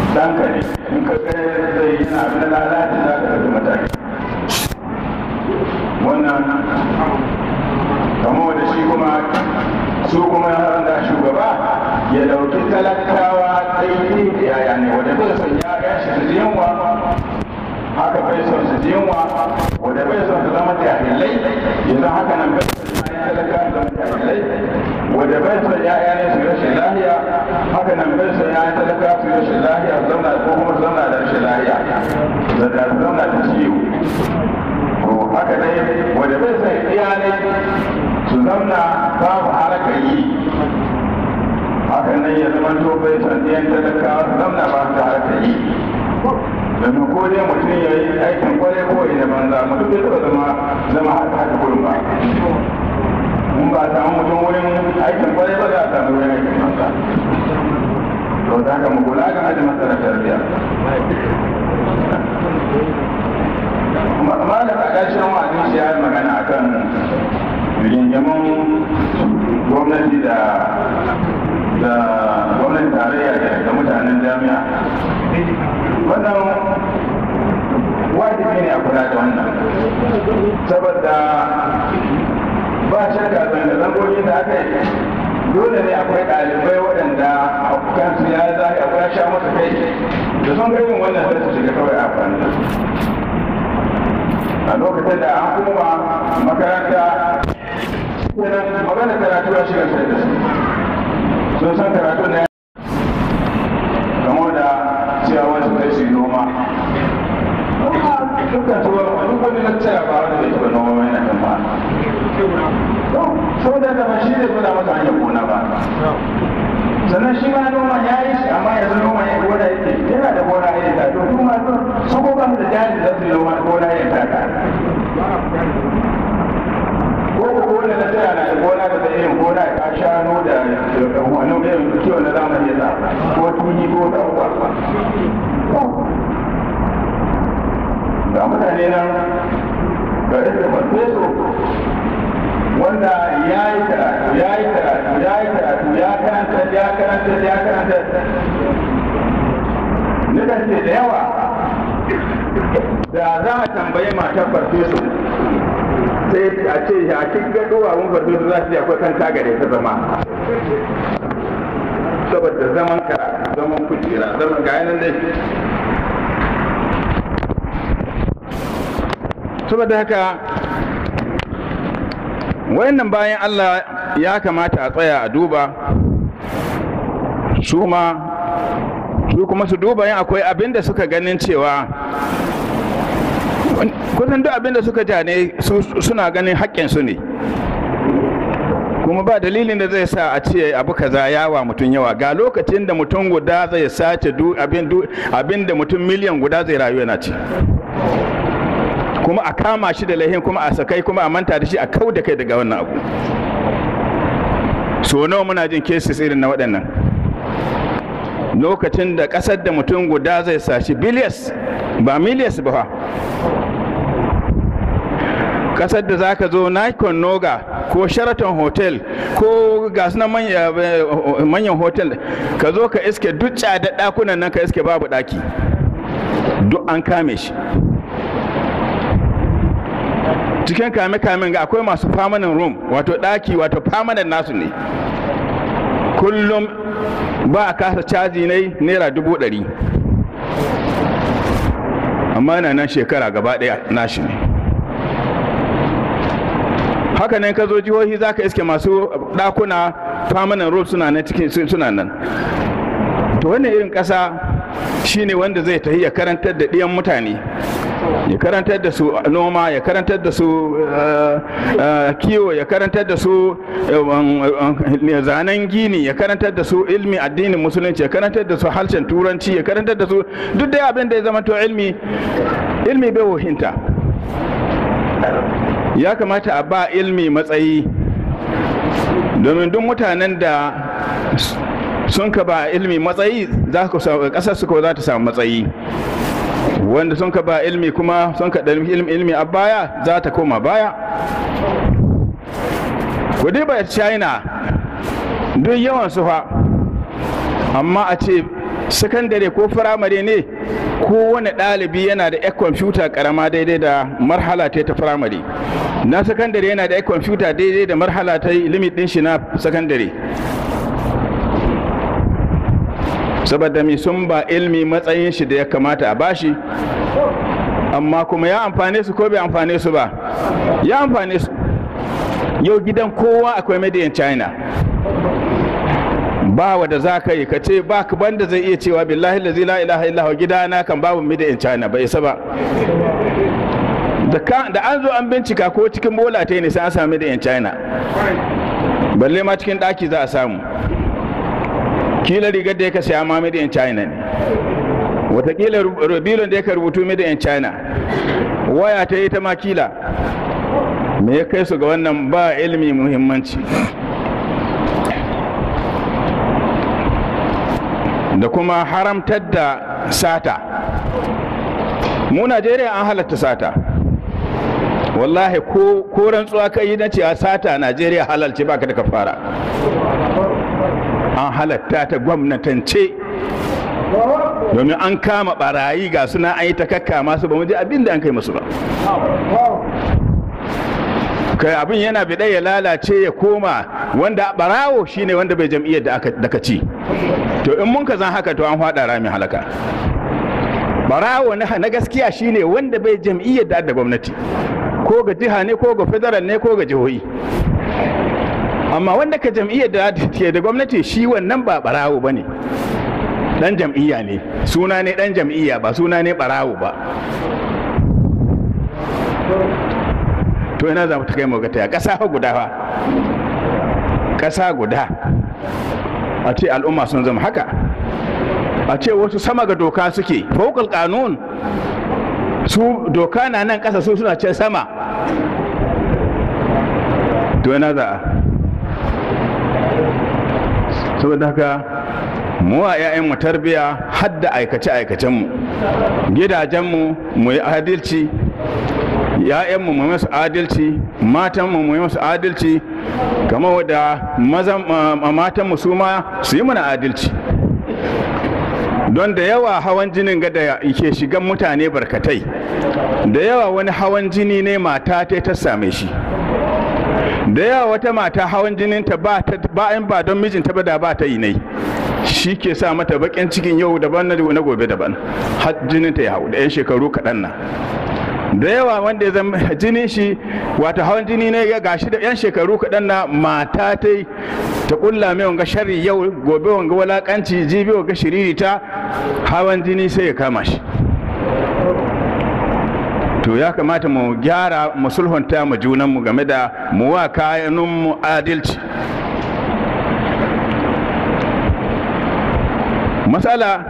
ɗanka ne in ka kai zai yi na abin lalaci za ka ɗauki mataki wannan kamar da shi kuma su kuma da shugaba ya ɗauki talakawa daidai da yaya ne wanda bai son ya shi su yunwa haka bai son su yunwa wanda bai son su zama jahilai yanzu haka nan bai son ya talaka su zama jahilai wanda bai son yaya ne su rashin lahiya haka nan bai son yaya talaka su rashin lahiya su zauna ko kuma su zauna da rashin lahiya da da su zauna da ciwo to haka ne wanda bai son iyalai su zauna babu harkar yi haka nan ya zama to bai son ɗiyan talakawa su zauna ba su harkar yi domin ko dai mutum ya yi aikin kwarai ko ya banza mutum bai taɓa zama zama haka haka kullum ba in ba a samu mutum wurin aikin kwarai ba za a samu wurin aikin banza to da haka mu kula ga ajin masana tarbiyya malam a ƙarshen wa'azin shi ya yi magana akan rigingimin gwamnati da da gwamnatin tarayya da mutanen jami'a wannan wajibi ne a kula da wannan saboda ba shakka zanga-zangogin da aka yi dole ne akwai ɗalibai waɗanda kansu ya zahi akwai sha masa kai da sun ganin wannan sai su shiga kawai a fannin a lokacin da an kuma makaranta magana karatu ya shiga sai da su sun san karatu na game da cewa wasu zai su yi noma dukkan tuwa duk wani lakcara ba wanda zai taɓa noma mai na kan ba sau da dama shi zai gwada masa hanyar gona ba sannan shi ma noma ya yi shi amma yanzu noma ya gona yake yana da gona ya ta to kuma su ko ba da jari da su noma gona ya ta ka ko ko wanda na tsaya na da gona da zai irin gona ya shanu da wani irin kiwo na zamani ya sa ko tuni ko ɗauka ga mutane nan ga da farfeso wanda ya yi karatu ya yi karatu ya yi karatu ya karanta ya karanta ya karanta nukan ce da yawa da za a tambayi matar farfeso sai a ce a cikin gaɗowa mun farfeso za su yi akwai kan tagare ta zama saboda zaman karatu zaman kujera zaman ga yanar dai saboda haka wayannan bayan Allah ya kamata a tsaya a duba su ma su kuma su duba yin akwai abin da suka ganin cewa kusan duk abin da suka ja ne suna ganin haƙƙinsu ne kuma ba dalilin da zai sa a ce abu kaza yawa mutum yawa ga lokacin da mutum guda zai sace abin da mutum miliyan guda zai rayu yana ci kuma a kama shi da laihin kuma a sakai kuma a manta da shi a kau da kai daga wannan abu so nawa muna jin cases irin na waɗannan lokacin da ƙasar da mutum guda zai sashi biliyas ba miliyas ba ƙasar da za ka zo nikon noga ko sheraton hotel ko gasu na manyan hotel ka zo ka iske duk da ɗakunan nan ka iske babu ɗaki duk an kame shi cikin kame-kamen ga akwai masu permanent room wato ɗaki wato permanent nasu ne kullum ba a kasa caji ne naira dubu ɗari amma yana nan shekara gaba ɗaya nashi ne haka nan ka zo jihohi za ka iske masu ɗakuna permanent room suna nan cikin suna nan to wannan irin ƙasa shine wanda zai tafi ya karantar da ɗiyan mutane ya karantar da su noma ya karantar da su kiwo ya karantar da su zanen gini ya karantar da su ilmi addinin musulunci ya karantar da su harshen turanci ya karantar da su duk dai abin da ya zama to ilmi ilmi bai wahinta ya kamata a ba ilmi matsayi domin duk mutanen da sun ka ba ilmi matsayi za ku kasar su ko za ta samu matsayi wanda sun ka ba ilmi kuma sun ka ɗalmi ilmi ilmi a baya za ta koma baya kudi ba china duk yawan su fa amma a ce sakandare ko firamare ne kowane ɗalibi yana da yan kwamfuta karama daidai da marhala ta ta firamare na sakandare yana da yan kwamfuta daidai da marhala ta limit ɗin shi na sakandare saboda mai sun ba ilmi matsayin shi da ya kamata a bashi amma kuma ya amfane su ko bai amfane su ba ya amfane su yau gidan kowa akwai made china ba wa da za ka yi ka ce ba ka banda zai iya cewa billahi lazi la ilaha illahu gidana kan babu made china bai isa ba da an zo an bincika ko cikin bola ta ne sai an sami made china balle ma cikin daki za a samu kila rigar da ya ka saya ma made in china ne watakila rubilon da ya ka rubutu made in china waya ta yi ta ma kila me ya kai su ga wannan ba ilimi muhimmanci da kuma haramtar da sata mu najeriya an halatta sata wallahi ko rantsuwa ka yi na ce a sata a najeriya halalci baka da kafara an halatta ta gwamnatance domin an kama barayi ga suna an yi ta kakka masu ba mu ji abin da an kai musu ba kai abin yana bi ya lalace ya koma wanda barawo shine wanda bai jam'iyyar da aka ci to in mun ka zan haka to an faɗa rami halaka barawo na gaskiya shine wanda bai jam'iyyar da da gwamnati ko ga jiha ne ko ga federal ne ko ga jihohi amma wanda ka jam'iyyar da ke da gwamnati shi wannan ba barawo ba ne dan jam'iyya ne suna ne dan jam'iyya ba suna ne barawo ba to ina za mu ta kai mu gata ƙasa guda fa ƙasa guda a ce al'umma sun zama haka a ce wasu sama ga doka suke fokal kanun su doka na nan ƙasa su suna ce sama to ina za a saboda haka mu a 'ya'yanmu tarbiya hadda aikace-aikacenmu gidajenmu mu yi adalci ‘ya'yanmu mu masu adalci matanmu mu masu adalci kamar wadda matanmu su ma su yi mana adalci don da yawa hawan jinin ga da ke shigan mutane barkatai da yawa wani hawan jini ne mata ta ta same shi da yawa wata mata hawan jininta ba in ba don mijinta ba da ba ta yi nai shi ke sa mata bakin cikin yau daban na gobe daban har jininta ya hau da 'yan shekaru kaɗan na da yawa wanda ya zama jinin shi wata hawan jini ne ya gashi da 'yan shekaru kaɗan na mata ta ta kulla mai wanga sharri yau gobe wanga walakanci jibi wanga shiriri ta hawan jini sai ya kama shi to ya kamata mu gyara mu sulhunta mu junanmu game da mu wa kayanmu adalci matsala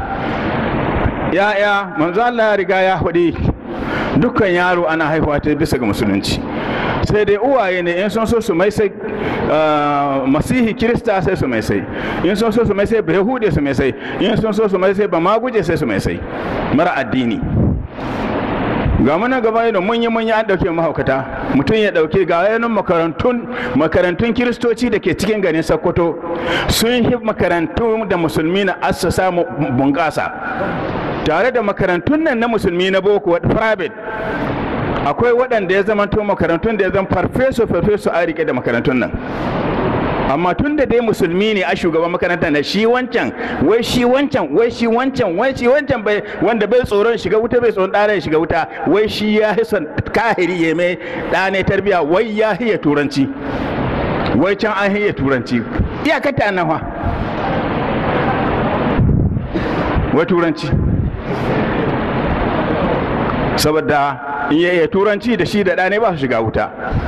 ya'ya manzo Allah ya riga ya hudi dukkan yaro ana haihuwa ta bisa ga musulunci sai dai uwaye ne in sun so su mai sai masihi kirista sai su mai sai in sun so su mai sai bayahude su mai sai in sun so su mai sai ba maguje sai su mai sai mara addini ga muna gaba da mun yi mun yi an dauke mahaukata mutum ya dauke ga yanin makarantun makarantun kiristoci da ke cikin garin sokoto sun yi makarantu da musulmi na assasa bunƙasa tare da makarantun nan na musulmi na boko private akwai waɗanda ya zama to makarantun da ya zama farfeso farfeso a rike da makarantun nan amma tun da dai musulmi ne a shugaban makarantar na shi wancan wai shi wancan wai shi wancan wai shi wancan bai wanda bai tsoron shiga wuta bai tsoron ɗana shiga wuta wai shi ya son kahiri ya mai ɗane tarbiya wai ya hiya turanci wai can an hiya turanci iyakata nan fa wai turanci saboda in ya iya turanci da shi da ɗane ba su shiga wuta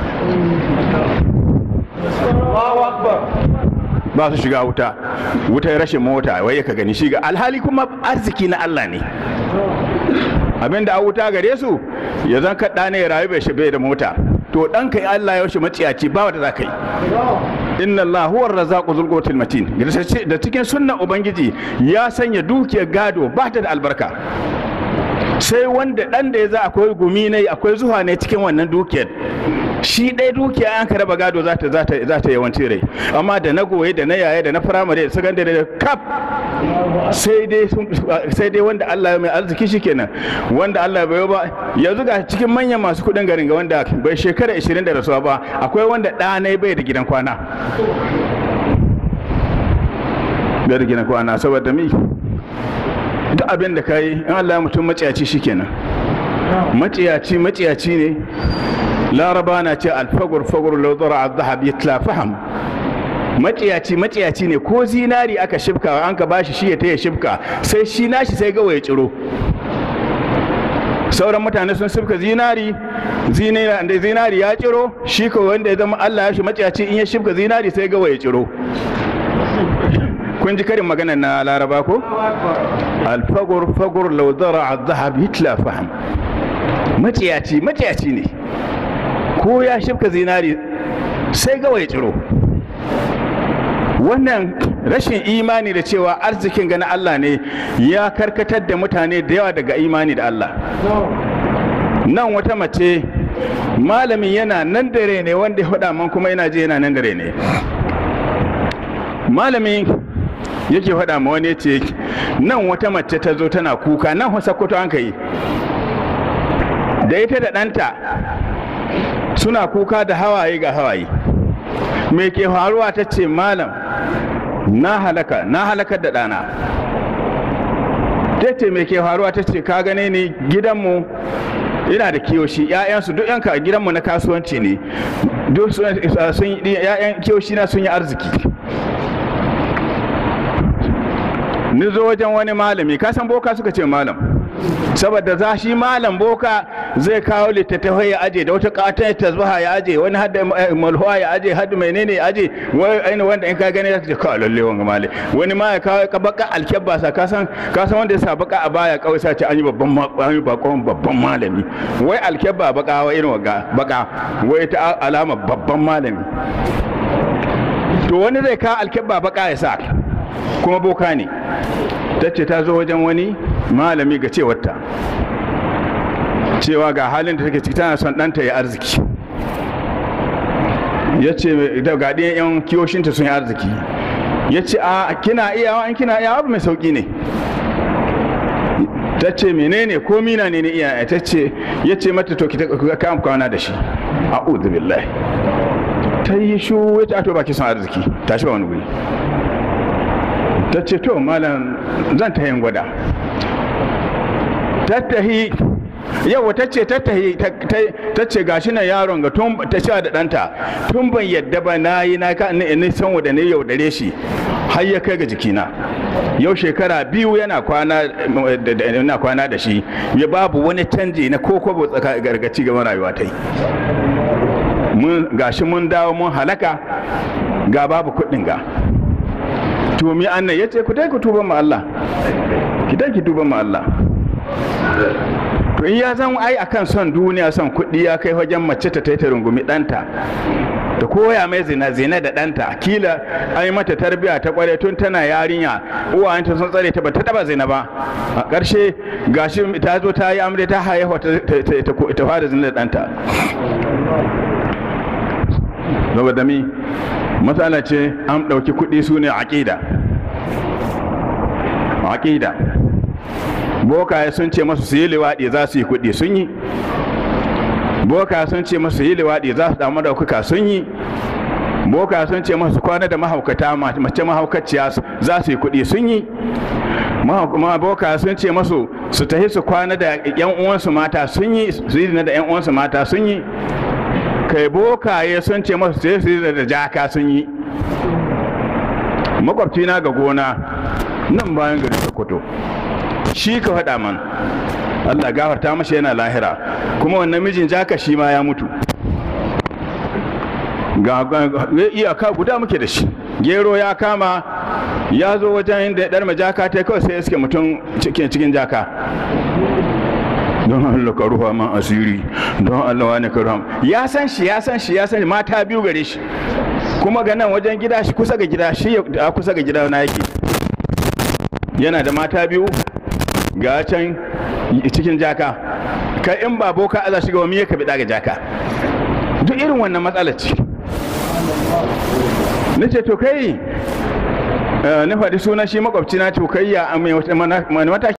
ba su shiga wuta wuta rashin mota wai ka gani shiga alhali kuma arziki na Allah ne abinda a wuta gare su ya zan kaɗa ne ya rayu bai bai da mota to ɗan kai Allah ya yaushe maciyaci ba wata za ka yi inna Allah huwa razzaqu dhul quwwatil matin da cikin sunnan ubangiji ya sanya dukiyar gado ba ta da albarka sai wanda ɗan da ya za akwai gumi ne akwai zuwa ne cikin wannan dukiyar shi ɗaya dukiya an ka raba gado za ta za ta yawanci rai amma da na goye da na yaye da na firamare da sakandare da kaf sai dai sai dai wanda Allah ya mai arziki shikenan wanda Allah ya bayo ba yanzu ga cikin manyan masu kudin garin ga wanda bai shekara 20 da rasuwa ba akwai wanda ɗanai bai da gidan kwana bai da gidan kwana saboda mi duk abin da ka yi in Allah ya mutum maciyaci shikenan maciyaci maciyaci ne laraba na ce alfagur fagur laudara a zahab ya faham maciyaci maciyaci ne ko zinari aka shifka an ka bashi shi ya taya shifka sai shi nashi sai gawa ya ciro sauran mutane sun shifka zinari zinari zinari ya ciro shi ko wanda ya zama Allah ya shi maciyaci in ya shifka zinari sai gawa ya ciro kun ji karin magana na laraba ko alfagur fagur laudara a zahab hitla faham maciyaci maciyaci ne ko ya shifka zinari sai gawa ya ciro wannan rashin imani da cewa arzikin gana Allah ne ya karkatar da mutane da yawa daga imani da Allah nan wata mace malamin yana nan dare ne wanda ya faɗa man kuma yana je yana nan dare ne malamin yake faɗa ma wani ce nan wata mace ta zo tana kuka nan wasa kwato an yi da ita da ɗanta suna kuka da hawaye ga hawaye me ke faruwa ta ce malam na halaka na halakar da ɗana ta ce me ke faruwa ta ce ka gane ni gidanmu ina da kiyoshi ‘ya'yansu duk yanka a gidanmu na kasuwanci ne duk sun ‘ya'yan kiyoshi na sun yi arziki ni zo wajen wani malami kasan boka suka ce malam saboda za shi malam boka zai kawo littattafai ya aje da wata katon tasbaha ya aje wani hadda malhuwa ya aje hadda menene ya aje wani wanda in ka gani zaka ce ka lalle wanga mali wani ma ya kawo ka baka alkebba sa kasan kasan wanda ya sa baka a baya kawai sa ce an yi babban an yi bakon babban malami wai alkebba baka wa irin waga baka wai ta alama babban malami to wani zai kawo alkebba baka ya sa kuma boka ne ta ce ta zo wajen wani malami ga cewarta cewa ga halin da take ciki tana son ɗanta ya arziki ya ce da gaɗin yan kiyoshinta sun yi arziki ya ce a kina iyawa in kina iyawa abu mai sauƙi ne ta ce menene ko mina ne ne iyaye ta ce ya ce mata to ki kama kwana da shi a billahi ta yi shu ya ce a to baki son arziki ta shi ba wani wuri ta ce to malam zan ta yin gwada tattahi yau ta ce tattahi ta ce gashi na yaron ga tun ta sha da ɗanta tun ban yadda ba na yi na ka ni san wa da ne yaudare shi har ya kai ga jikina yau shekara biyu yana kwana yana kwana da shi ya babu wani canji na ko kwabo tsaka gargaci ga rayuwa ta yi mun gashi mun dawo mun halaka ga babu kuɗin ga to mi annan yace ku dai ku tuba ma Allah ki dai ki tuba ma Allah to in ya zan ai akan son duniya son kuɗi ya kai wajen mace ta taita rungumi ɗanta ta koya mai zina zina da ɗanta kila an yi mata tarbiya ta kware tun tana yarinya uwayenta sun tsare ta ba ta taba zina ba a ƙarshe gashi ta zo ta yi amre ta haihuwa ta fara zina da ɗanta saboda mi matsala ce an ɗauki kuɗi su ne aƙida aƙida bokaye sun ce masu su yi liwaɗi za su yi kuɗi sun yi boka sun ce masu yi liwaɗi za su damu ɗaukaka sun yi boka sun ce masu kwana da mahaukata mace mahaukaciya za su yi kuɗi sun yi boka sun ce masu su tafi su kwana da yan uwansu mata sun yi su yi da yan uwansu mata sun yi kai bokaye sun ce masu sai su yi da jaka sun yi makwabcina ga gona nan bayan gari sokoto shi ka faɗa man Allah gafarta mashi yana lahira kuma wannan mijin jaka shi ma ya mutu ga iyaka guda muke da shi gero ya kama ya zo wajen inda ya ɗarma jaka ta kawai sai iske mutum cikin jaka don Allah ka rufa man asiri don Allah wani ka rufa ya san shi ya san shi ya san mata biyu gare shi kuma ga nan wajen gida shi kusa ga gida shi a kusa ga gida na yake yana da mata biyu ga can cikin jaka kai in ba boka Allah shiga wa miye ka bida ga jaka duk irin wannan matsala ce nace to kai ni faɗi sunan shi makwabci na tukayya a mai mataki